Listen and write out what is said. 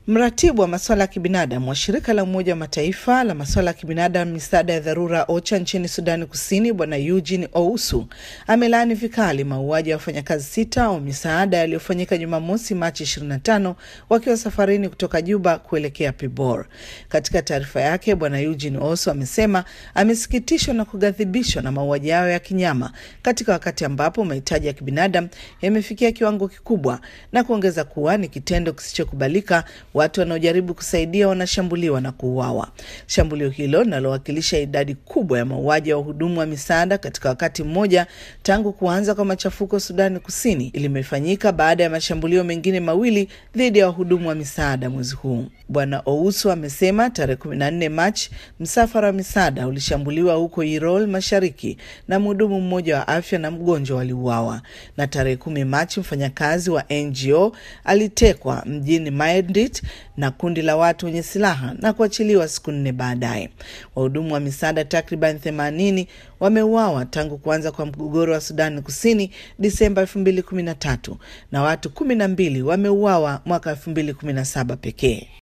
Mratibu wa masuala ya kibinadamu wa shirika la Umoja wa Mataifa la masuala ya kibinadamu misaada ya dharura OCHA nchini Sudani Kusini, Bwana Eugene Ousu amelaani vikali mauaji ya wafanyakazi sita wa misaada yaliyofanyika Jumamosi, Machi 25 wakiwa safarini kutoka Juba kuelekea Pibor. Katika taarifa yake, Bwana Eugene Ousu amesema amesikitishwa na kughadhibishwa na mauaji hayo ya kinyama katika wakati ambapo mahitaji ya kibinadamu yamefikia kiwango kikubwa, na kuongeza kuwa ni kitendo kisichokubalika watu wanaojaribu kusaidia wanashambuliwa na kuuawa. Shambulio hilo linalowakilisha idadi kubwa ya mauaji ya wahudumu wa misaada katika wakati mmoja tangu kuanza kwa machafuko Sudani Kusini limefanyika baada ya mashambulio mengine mawili dhidi ya wahudumu wa misaada mwezi huu. Bwana Ousu amesema tarehe 14 Machi msafara wa misaada ulishambuliwa huko Irol Mashariki na mhudumu mmoja wa afya na mgonjwa waliuawa, na tarehe kumi Machi mfanyakazi wa NGO alitekwa mjini Maedit na kundi la watu wenye silaha na kuachiliwa siku nne baadaye. Wahudumu wa misaada takriban 80 wameuawa tangu kuanza kwa mgogoro wa Sudani Kusini Disemba 2013 na watu kumi na mbili wameuawa mwaka 2017 pekee.